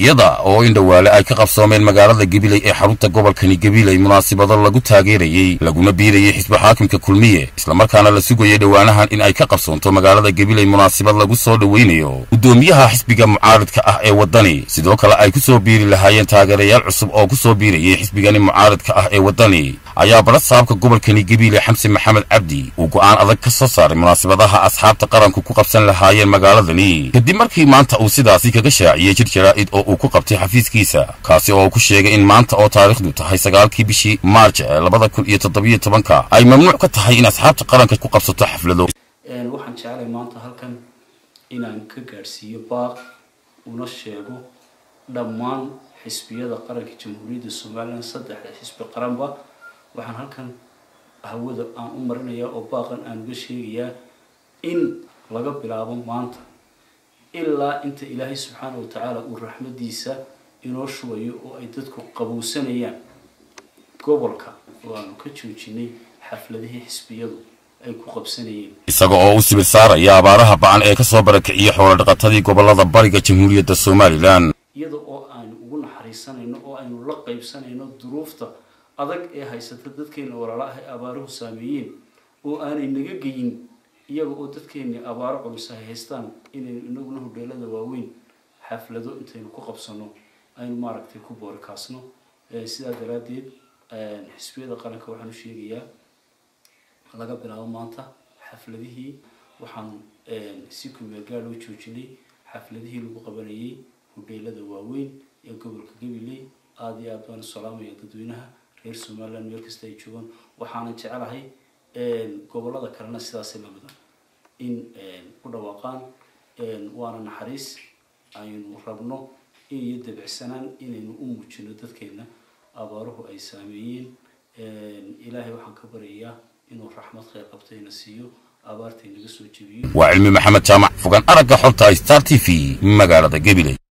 iyada oo in dhowaale ay ka qabsoomeen magaalada gabiley ee xarunta gobolkani gabiley munaasibado lagu taageerayey laguna biirayey xisbi xaakimka kulmiye islamarkaana la sugayay dhowaanahan in ay ka qabsoonto magaalada gabiley munaasibad lagu soo dhoweynayo guddoomiyaha xisbiga mucaaridka ah ee waddani sidoo kale ay ku soo biiri lahaayeen taageerayaal cusub oo ku soo biirayay xisbigani mucaaridka ah ee waddani ayaa badha saabka gobolkani gabiley xamse maxamed cabdi uu go'aan adag ka soo saaray munaasibadaha asxaabta qaranku ku qabsan lahaayeen magaaladani kadib markii maanta uu sidaasi kaga shaaciyey jir jaraa'id oo uu ku qabtay xafiiskiisa kaasi oo ku sheegay in maanta oo taariikhdu tahay sagaalkii bishii maarj ee labada kun iyo toddobiyo tobanka ay mamnuuc ka tahay in asxaabta qaranka ku qabsato xaflado waxaan jeclay maanta halkan inaan ka gaadhsiiyo baaq una sheego dhammaan xisbiyada qaranka jamhuuriyadda somalilan saddexda xisbi qaranba waxaan halkan hawada aan u marinayaa oo baaqan aan uga sheegayaa in laga bilaabo maanta ilaa inta ilaahay subxaana wa tacaala uu raxmadiisa inoo shubayo oo ay dadku qabowsanayaan gobolka oo aanu ka joojinay xafladihii xisbiyadu ay ku qabsanayeen isaga oo u sibir saaraya abaaraha ba-an ee kasoo barakiciyey xoolodhaqatadii gobolada bariga jamhuuriyadda somalilan iyada oo aanu ugu naxariisanayno oo aynu la qaybsanayno duruufta adag ee haysata dadkeena walaala ah ee abaaruhu saameeyeen oo aanay naga geyin iyaga oo dadkeeni abaaro culus ay haystaan inaynu inaguna hodheelada waaweyn xaflado intaynu ku qabsano aynu maaragtay ku boorikaasno sidaa daraaddeed xisbiyada qaranka waxaan u sheegayaa laga bilaabo maanta xafladihii waxaan si kumeelgaad loo joojinay xafladihii lagu qabanayay hodheelada waaweyn ee gobolka gabiley aada iyo aad baan u salaamaya dadweynaha reer somaliland meel kasta ay joogaan waxaanan jecelahay gobolada kalena sidaasi lamida in ku dhawaaqaan waana naxariis aynu rabno in iyo dabicsanaan inaynu u muujino dadkeena abaaruhu ay saameeyeen ilaahay waxaan ka baryayaa inuu raxmad kheyr qabtayna siiyo abaartay naga soo jebiyo waa cilmi maxamed jaamac fogaan aragga xorta star t v magaalada gabiley